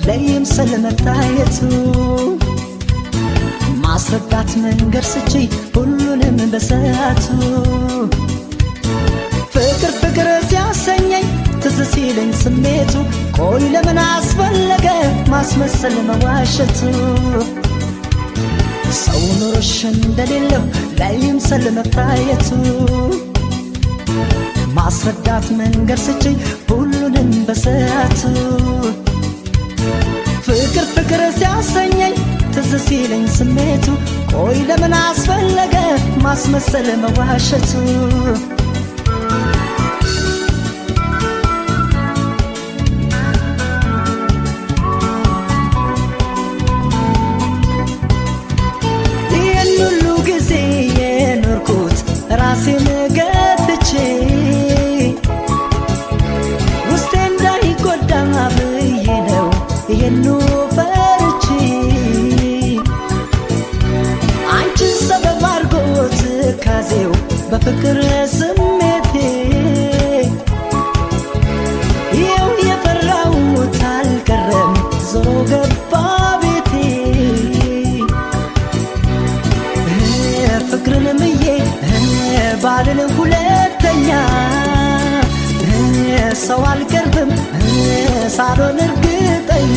ለይምሰል መታየቱ ማስረዳት መንገድ ስቺ ሁሉንም በሰዓቱ ፍቅር ፍቅር ሲያሰኘኝ ትዝ ሲለኝ ስሜቱ ቆይ ለምን አስፈለገ ማስመሰል መዋሸቱ ሰው ኑሮሽ እንደሌለው ላይምሰል መታየቱ ማስረዳት መንገድ ስችኝ ሁሉንም በሰዓቱ ፍቅር ፍቅር ሲያሰኘኝ ትዝ ሲለኝ ስሜቱ ቆይ ለምን አስፈለገ ማስመሰል መዋሸቱ ይህን ሁሉ ጊዜ የኖርኩት ራሴን ገትቼ ውስጤ እንዳይጎዳ ብዬ ነው ይህኑ ፈርቼ አንቺን ሰበብ አድርጎት ካዜው በፍቅር ስሜቴ ይኸው የፈራሁት አልቀረም ዞሮ ገባ ቤቴ ፍቅርን ምዬ ባልን ሁለተኛ ሰው አልቀርብም ሳሎን እርግጠኛ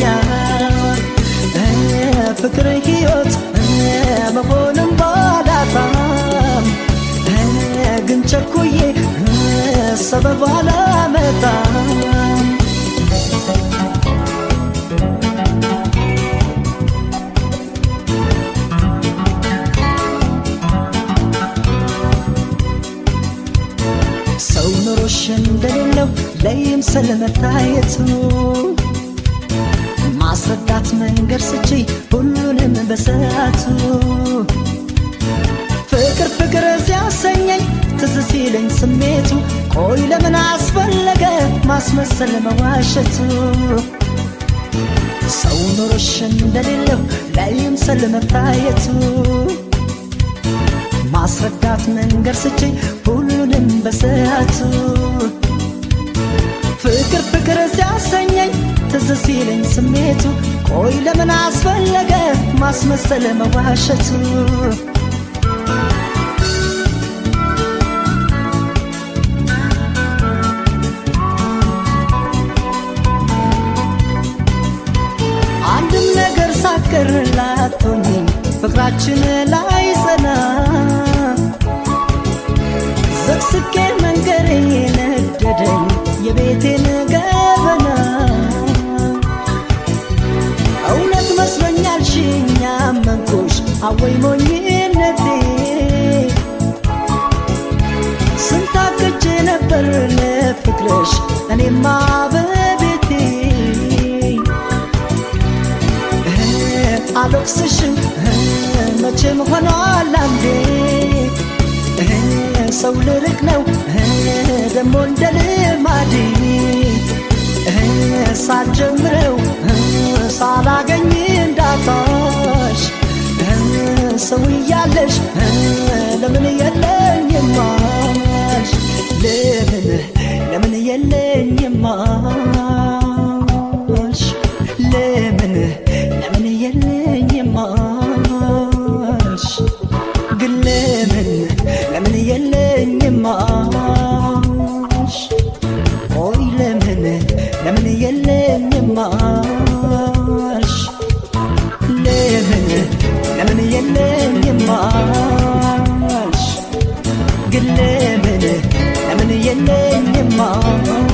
ፍቅር ሕይወት መሆንም ባላጣም ግን ቸኩዬ ሰበብ አላመጣም ሰው ኑሮሽ እንደሌለው ለይምሰል መታየቱ ማስረዳት መንገድ ስቺ ሁሉንም በሰዓቱ ፍቅር ፍቅር ሲያሰኘኝ ትዝ ሲለኝ ስሜቱ ቆይ ለምን አስፈለገ ማስመሰል መዋሸቱ ሰው ኑሮሽ እንደሌለው ላይምሰል መታየቱ ማስረዳት መንገድ ስቺ ሁሉንም በሰዓቱ ፍቅር ፍቅር ሲያሰኘኝ ትዝ ሲለኝ ስሜቱ ቆይ ለምን አስፈለገ ማስመሰል መዋሸቱ አንድም ነገር ሳቀር ላቶኝ ፍቅራችን ላይ ጸና ዘቅስቄ መንገሬ ነደደኝ የቤቴን ገበና እውነት መስሎኛል ሽኛ መንኩሽ አወይ ሞኝነቴ ስንታቅጄ ነበር ለፍቅርሽ እኔማ በቤቴ አልወቅስሽም መቼም ሆኗል አንዴ ሰው ልርቅ ነው ደሞ እንደ ልማዴ ሳልጀምረው ሳላገኝ እንዳጣሽ ሰው እያለሽ ለምን የለኝማሽ ለምን ለምን የለኝማሽ ለምን ለምን የለኝማሽ ግን ለምን ለምን የለኝማሽ ኦይ ለምን ለምን የለኝማሽ ለምን ለምን የለኝማሽ ግን ለምን ለምን የለኝማሽ